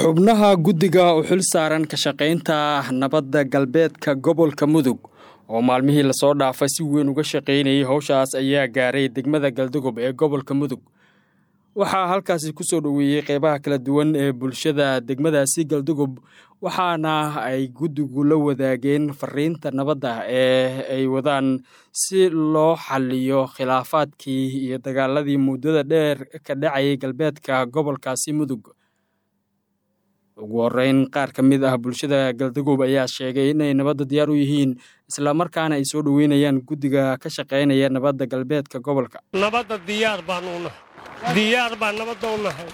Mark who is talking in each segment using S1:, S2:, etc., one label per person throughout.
S1: xubnaha guddiga u xil saaran ka shaqaynta nabadda galbeedka gobolka mudug oo maalmihii lasoo dhaafay si weyn uga shaqaynayay howshaas ayaa gaaray degmada galdogob ee gobolka mudug waxaa halkaasi kusoo dhoweeyey qeybaha kala duwan ee bulshada degmadaasi galdogob waxaana ay guddigu la wadaageen fariinta nabadda ee ay wadaan si loo xaliyo khilaafaadkii iyo dagaaladii muddada dheer ka dhacayay galbeedka gobolkaasi mudug ugu horeyn qaar ka mid ah bulshada galdagob ayaa sheegay inay nabadda diyaar u yihiin islamarkaana ay soo dhoweynayaan guddiga ka shaqaynaya nabadda galbeedka gobolka
S2: nabadda diyaar baan u nahay diyaar baan nabadda u nahay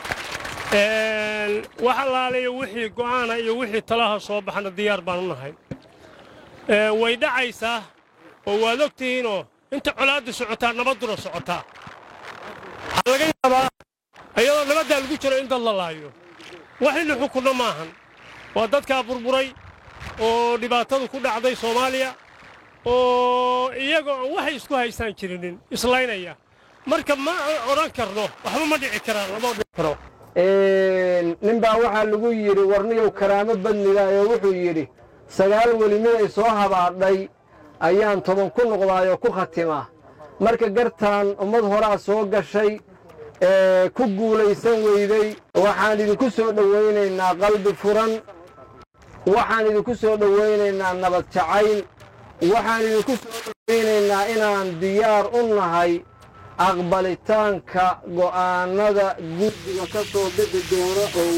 S2: wax allaaliyo wixii go'aana iyo wixii talaha soo baxna diyaar baan u nahay way dhacaysaa oo waad og tihiinoo inta colaadda socotaa nabadduna socotaa waxaa laga yaabaa iyadoo nabaddaa lagu jiro in dad la laayo wax illi xukunno maahan waa dadkaa burburay oo dhibaatadu ku dhacday soomaaliya oo iyagoo aan waxay isku haystaan jirinin islaynaya marka ma odhan karno waxba ma dhici karaan lama dhici karo
S3: nin baa waxaa lagu yidhi warniyow karaamo badniga ee wuxuu yidhi sagaal weli miday soo habaadhay ayaan toban ku noqdaayoo ku khatimaa marka gartaan ummad horaa soo gashay ee ku guulaysan weyday waxaan idinku soo dhowaynaynaa qalbi furan waxaan idinku soo dhowaynaynaa nabad jacayl waxaan idinku soo dhowaynaynaa inaan diyaar u nahay aqbalitaanka go'aannada guddiga ka soo bixi doona oo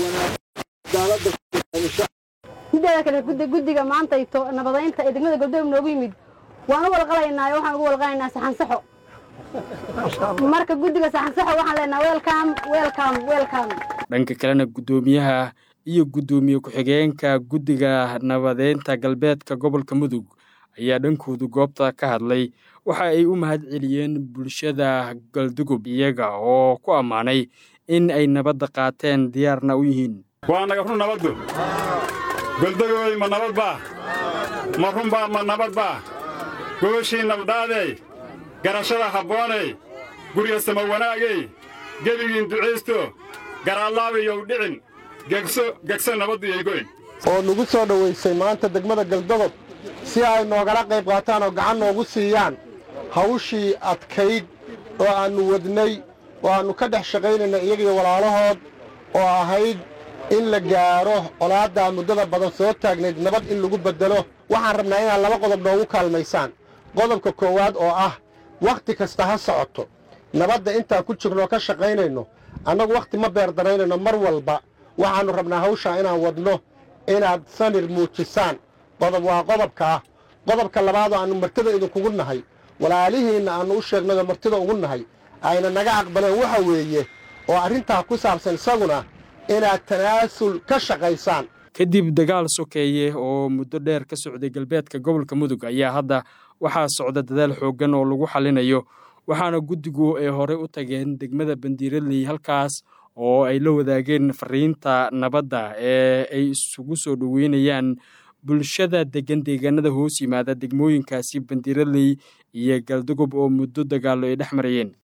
S4: mideeda kale guddiga maanta nabadaynta ee degmada galdoom noogu yimid waan u walqalaynaa waxaan ugu walqalaynaa saxansaxo marka guddiga saxansaxo waxaan leenaha welcom welcom welcom
S1: dhanka kalena guddoomiyaha iyo guddoomiye ku-xigeenka guddiga nabadeynta galbeedka gobolka mudug ayaa dhankoodu goobta ka hadlay waxa ay u mahad celiyeen bulshada galdogob iyaga oo ku ammaanay in ay nabadda qaateen diyaarna u yihiin
S5: waa naga run nabaddu goldogooy ma nabad baa ma runbaa ma nabad baa gogashii nabdhaadey garashada habbooney gurya sama wanaagey gebigiin ducaysto garaallaabayow dhicin gegso nabaddu yaygoyn
S3: oo nagu soo dhowaysay maanta degmada galdogob si ay noogala qayb qaataan oo gacan noogu siiyaan hawshii adkayd oo aannu wadnay oo aannu ka dhex shaqaynayna iyagiyo walaalahood oo ahayd in la gaaro colaaddaa muddada badan soo taagnayd nabad in lagu beddelo waxaan rabnaa inaad laba qodob noogu kaalmaysaan qodobka koowaad oo ah wakhti kasta ha socoto nabadda intaan ku jirnoo ka shaqaynayno annagu wakhti ma beerdaraynayno mar walba waxaannu rabnaa hawshaa inaan wadno inaad samir muujisaan qodob waa qodobka ah qodobka labaadoo aannu martida idinkugu nahay walaalihiinna aannu u sheegnayoo martida ugu nahay ayna naga aqbaleen waxa weeye oo arrintaa ku saabsan isaguna inaad tanaasul ka shaqaysaan
S1: kadib dagaal sokeeye oo muddo dheer ka socday galbeedka gobolka mudug ayaa hadda waxaa socda dadaal xooggan oo lagu xallinayo waxaana guddigu ay horey u tageen degmada bandiiradley halkaas oo ay la wadaageen fariinta nabadda ee ay isugu soo dhoweynayaan bulshada degan deegaanada hoos yimaada degmooyinkaasi bandiiradley iyo galdogob oo muddo dagaallo ay dhex marayeen